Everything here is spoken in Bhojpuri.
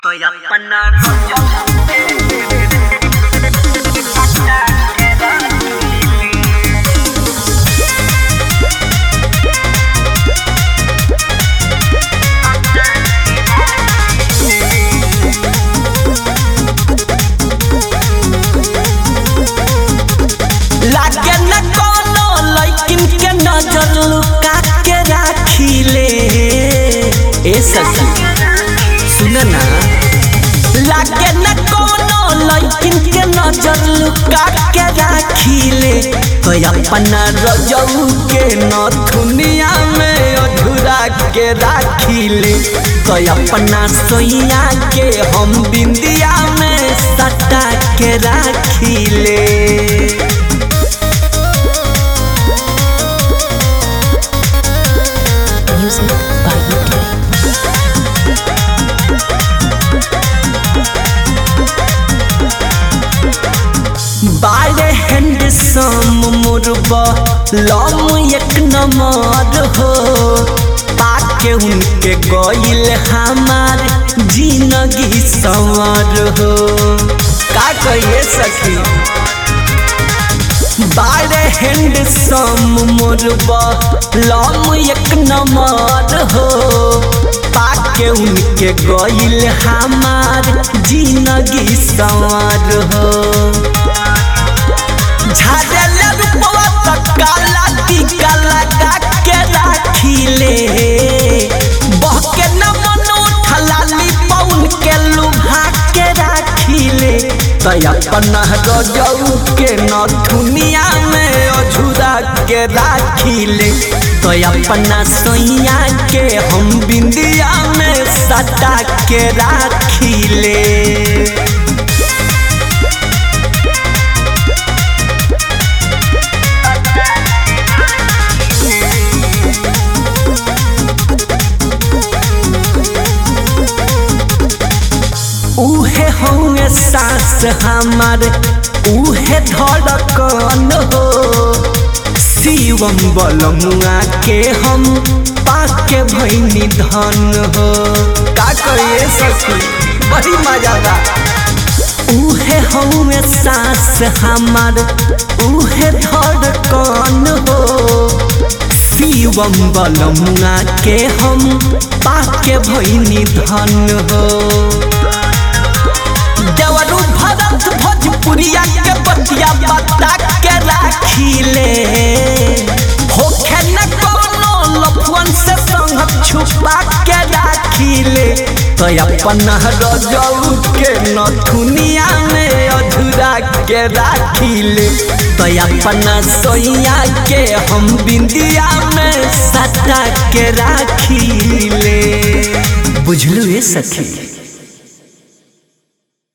Estoy apanado. लागे न कोनो लइकिन के नजर लुका के राखिले ए सखी सुन ना लागे न कोनो लइकिन के नजर लुका के राखिले तो अपना रजऊ के नथुनिया में अधूरा के राखिले तो अपना सोइया के हम बिंदिया में सटा के राखिले Music by UK. बारे हैंडसम मुरबा लम एक नंबर हो पाके उनके गइल हमार जिंदगी संवर हो का कहिए सखी बारे हैंडसम मुरबा लम एक नंबर हो पाके उनके गइल हमार जिंदगी संवर हो झाड़ले रूपवा त काला टीका लगा के राखिले बहके न मन उठलाली पौन के लुभा के राखिले त अपना रजऊ के नथुनिया में अझुरा के राखिले तो अपना सोइया के हम बिंदिया में सटा के राखिले उहे होंगे सास हमार उहे धड़कन हो शिवम बलमुआ के हम पाके भैनी धन हो का करिए सखी बड़ी मजा बा उहे होंगे सास हमार उहे धड़कन हो शिवम बलमुआ के हम पाके भैनी धन हो देवरू भरत भोजपुरिया के बतिया बता के राखिले होखे न कोनो लफुअन से संग छुपा के राखिले तो अपना रजऊ के नथुनिया में अधूरा के राखिले तो अपना सोइया के हम बिंदिया में सटा के राखिले बुझलू ये सखी